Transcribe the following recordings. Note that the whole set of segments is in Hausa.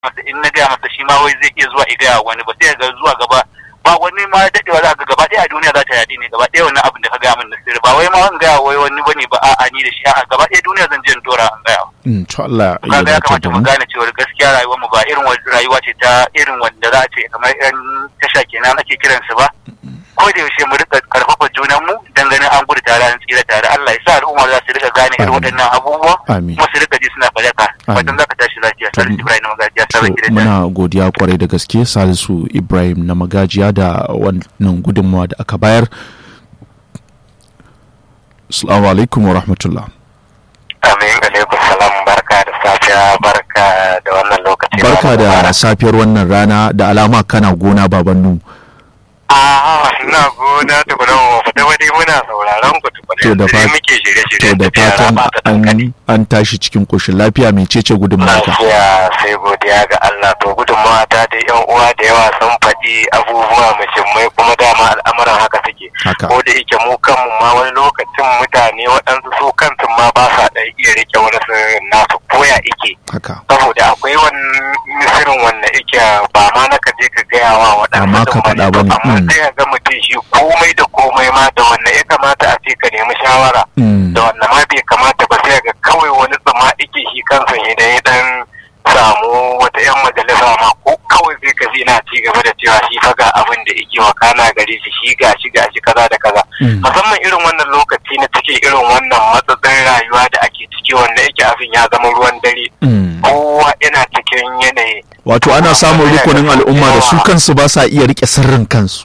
masa in na gaya masa shi ma wai zai iya zuwa ya gaya wani ba sai ga zuwa gaba ba wani ma dadewa za ga gaba ɗaya a duniya za ta yaɗi ne gaba ɗaya wannan abin da ka gaya min na sirri ba wai ma wani gaya wai wani bane ba a'a ni da shi a'a gaba ɗaya duniya zan je in dora an gaya Mm, to Allah ya kaga ya dace kamata da mu mu gane cewa gaskiya rayuwar mu ba irin wani rayuwa ce ta irin wanda za a ce kamar yan tasha kenan ake kiransu ba ko da yaushe mu rika karfafa junan mu dan ganin an gudu tare an tsira tare Allah ya sa al'umma za su rika gane irin Amin. waɗannan abubuwa Amin. kuma su rika ji suna fadaka Amin. fatan za ka tashi lafiya To, Salisu Ibrahim Magajiya To, sabon gidan muna godiya kwarai da gaske salisu ibrahim na magajiya da wannan gudunmawa da aka bayar assalamu alaikum wa rahmatullah Amin alaikum salam barka da safiya barka da wannan lokaci barka da safiyar wannan rana da alama kana gona babannu a ina gona tukuna mu fita wani muna sauraron ku tukuna To da yanzu dai fat- muke to shirye-shiryen da tafiya fatan raba ta dankali. an, an tashi cikin koshin lafiya mecece gudunmawa ka lafiya sai godiya ga Allah to gudunmawa ta da yan uwa da yawa sun faɗi abubuwa muhimmai kuma dama al'amuran haka suke haka ko da yake mu kanmu ma wani lokacin mutane waɗansu su kansu ma ba sa ɗan iya rike wani sirrin nasu koya ike haka saboda akwai wani sirrin wanda ike ba ma na ka je ka gaya wa Ba ma waɗansu ka ɗin faɗa bane bane, amma mm. sai ka ga mutum shi komai da komai ma da wanda ya kamata a ce ka nemi shawara Mm, da wannan ma bai kamata ba sai ga kawai wani tsama ike shi kansa idan ya dan samu wata yan majalisa ma ko kawai sai ka ji na ci gaba da cewa shi fa ga abin da yake wakana gare shi shi ga shi ga shi kaza da kaza mm, musamman irin wannan lokaci na cikin irin wannan matsatsin rayuwa da ake ciki wanda yake abin ya zama ruwan dare mm. kowa yana cikin yanayi wato ana samun rukunin al'umma da su kansu ba sa iya rike sirrin kansu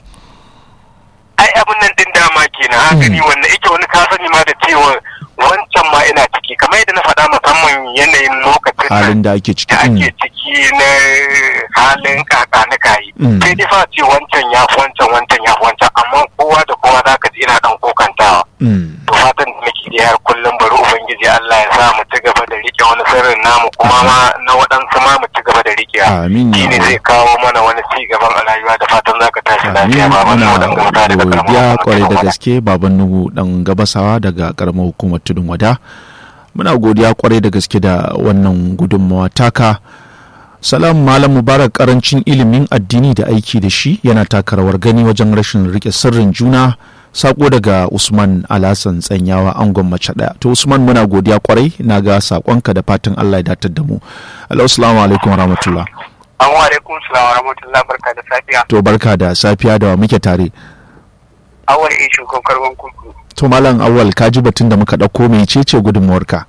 ai abin nan din dama kenan haka ni wanda yake wani ka sani ma da cewa wancan ma ina ciki kamar yadda na faɗa musamman yanayin lokacin nan halin da ake ciki da mm, ake ciki na halin kaka na kayi Mm. sai dai fa ce wancan ya fi wancan wancan ya fi wancan amma kowa da kowa za ka ji ina dan kokantawa mm. to fatan da nake da har kullum bari ubangiji Allah ya sa mu ci gaba da rike wani sirrin namu kuma ma na waɗansu ma mu ci gaba da rike amin shi ya ne Allah. zai kawo mana wani ci gaban a rayuwa da fatan za ka tashi Amin lafiya ba wani muna wadan gauta daga godiya karamar kwarai da hukumar gaske baban nuhu dan gabasawa daga karamar hukumar tudun wada muna godiya kwarai da gaske da wannan gudunmawa taka salam malam mubarak karancin ilimin addini da aiki da shi yana taka rawar gani wajen rashin rike sirrin juna sako daga usman alasan tsanyawa angon mace daya to usman muna godiya kwarai na ga sakonka da fatan allah ya datar da mu assalamu alaikum warahmatullah An wa alaikum salam wa rahmatullah barka da safiya. to barka da safiya da wa muke tare Awal in shugaban karban kuku. to malam awal ka ji batun da muka ɗauko mai cece gudunmuwarka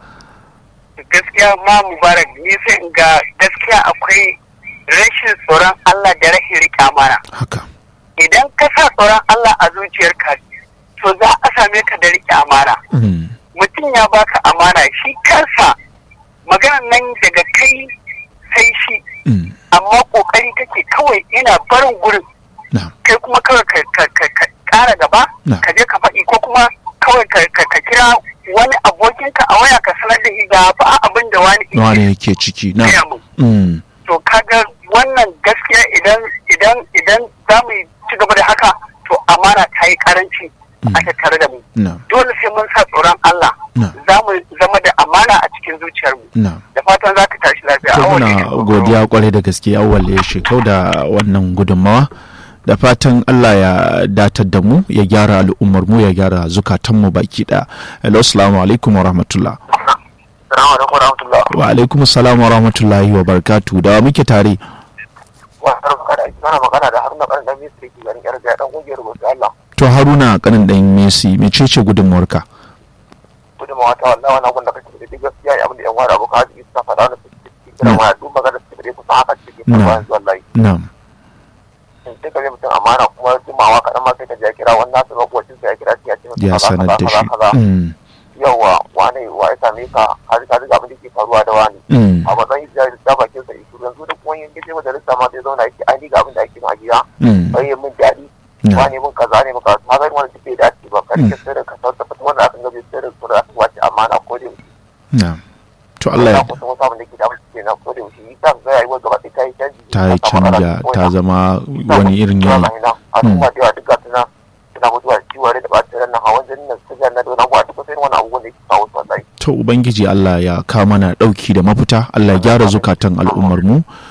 Gaskiya ma Mubarak ni sai in ga gaskiya akwai rashin tsoron Allah da rashin rika amana. haka Idan ka sa tsoron Allah a zuciyarka to za a same ka da rike amana. Mm, Mutum ya baka amana shi kansa maganar nan daga kai sai shi mm, amma kokari kake kawai ina barin gurin na kai kuma kawai ka ka- ka- ka kara gaba Na. ka je ka faɗi ko kuma kawai ka ka- ka kira wani abokinka a waya ka sanar da shi ga fa abin da wani yake wani yake ciki na gaya mun. mm, to kaga wannan gaskiya idan idan idan za mu ci gaba da haka to amana ta yi karanci Mm. a tattare da mu na dole sai mun sa tsoron Allah Na. za mu zama da amana a cikin zuciyarmu na da fatan za ka tashi lafiya to Awal muna ne ke godiya kwarai da gaske awal ya shekau da wannan gudunmawa da fatan Allah ya datar da mu ya gyara al'ummar mu ya gyara zukatanmu baki ɗaya hello assalamu alaikum wa rahmatullah Assalamu alaikum warahmatullah. wa alaikum assalam wa rahmatullahi wa barakatu da wa muke tare Wa magana ana magana da Haruna Karan dan Misri ke garin Yarga dan kungiyar Gobe Allah. to haruna kanin ɗan messi mecece gudunmawarka Gudunmawa ta wallahi wannan gun da kake da duk gaskiya ne abin da yan wani abu ka ji suka faɗa wannan su cikin kiran Na. waya duk magana su da kusa haka cikin Na. faruwa yanzu wallahi. na'am Sai ka ji mutum amana kuma jimawa kaɗan ma sai ka ji ya kira wannan su makwacin sa ya kira shi ya ce masa ya kaza, sanar da kaza, shi kaza, kaza. Mm, Yawwa wane wa ya same ka har ka ji abin da ke faruwa da wani. mm, A matsayin da da bakin sa isu yanzu da kuma yin gaje majalisa ma sai zauna yake ai ni ga abin da ake ma gida. mm, Bai min daɗi na'am wane mun kaza ne muka ta zai wani tafiya da ake ba kan ke sirrin ka sauta fata wanda aka gabe sirrin su da su wace amana ko da yaushe na'am to Allah ya ya kusa wasu abin da ke da mutu ke na ko da yaushe yi ta ga rayuwar gaba ɗaya ta yi canji ta yi canja ta zama wani irin yanayi al'umma da yawa duka suna suna mutuwa da ciwo da ɓata ran nan hawan jinin nan suga na da wani abuwa duka sai wani abubuwan da ke kawo su wallahi to ubangiji Allah ya ka mana dauki da mafita Allah ya gyara zukatan al'ummar mu